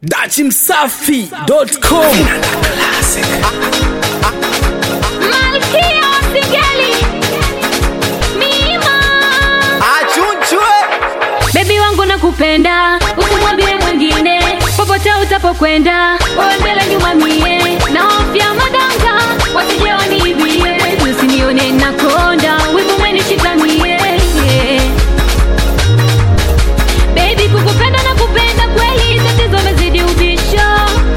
dachimsafi.com Malkia wa Singeli Mima achunchwe Baby wangu nakupenda usimwambie mwingine popote utapokwenda wewe mbele nyuma mie na hofya madanga wasije wanibie usinione nakonda wivu mwenishika mie Baby kukupenda na kupenda kweli tatizo mezidi ubisho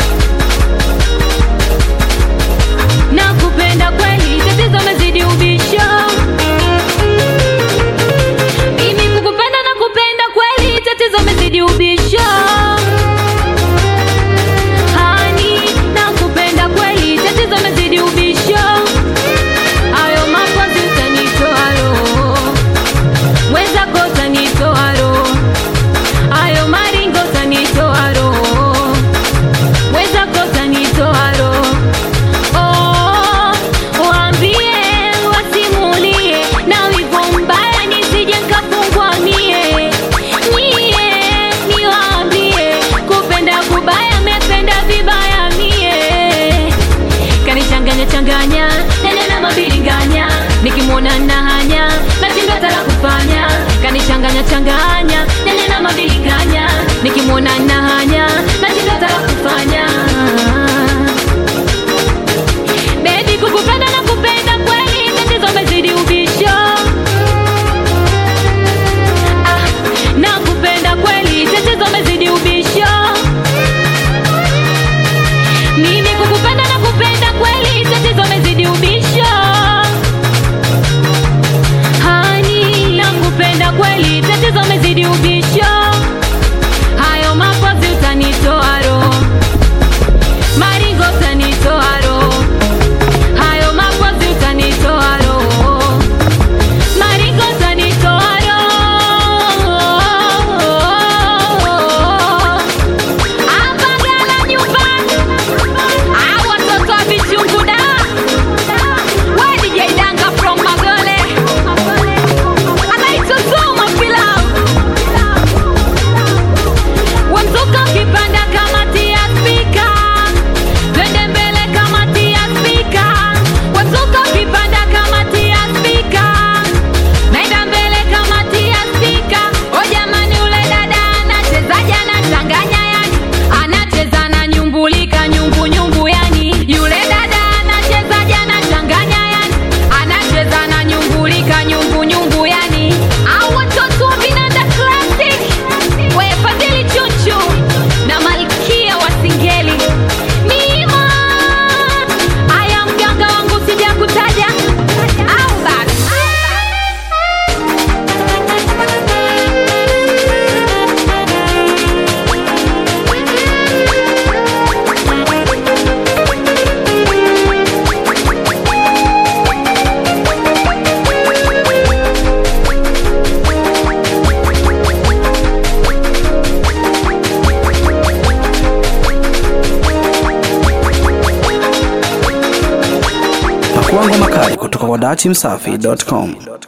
na kupenda kweli tatizo mezidi ubisho mimi kukupenda na kupenda kweli tatizo mezidi ubisho hani na kupenda kweli tatizo mezidi ubisho hayo mapozi utanitoa roho mwenzako utanitoa roho hayo maringo utanitoa roho mwenzako utanitoa roho Oh, waambie wasimulie na wivu mbaya nisije nkafungwa mie nyie niwaambie kupenda kubaya mependa vibaya mie kanichanganya changanya nene na mabilinganya nikimwona na hanya nashindwa hata la kufanya kanichanganya changanya nene na mabilinganya nikimwona na hanya nashindwa hata la kufanya Baby kukupenda na kupenda kweli tatizo mezidi ubisho ah, na kupenda kweli tatizo mezidi ubisho mimi kukupenda na kupenda kweli tatizo mezidi ubisho hani na kupenda kweli tatizo mezidi ubisho hayo mapozi utanitoa roho maringo utanitoa roho hayo mapozi utanitoa roho maringo utanitoa roho apagala nyumbani au watoto wa vichungu da we DJ Danga from Magole anaituzuma pilau wamzuka ukipanda kama tia spika twende mbele kama tia spika wamzuka ukipanda kama tia spika naenda mbele kama tia spika o jamani ule dada anachezaje anachanganya yani anacheza na nyumbulika nyumbu nyumbu yani yule dada anachezaje anachanganya yani anacheza na nyumbulika nyumbu nyumbu yani au watoto wa vinanda classic we fadhili chuchu na malkia wa singeli mima aya mganga wangu sija kutaja au basi pakuangwa makali kutoka kwa dachimsafi.com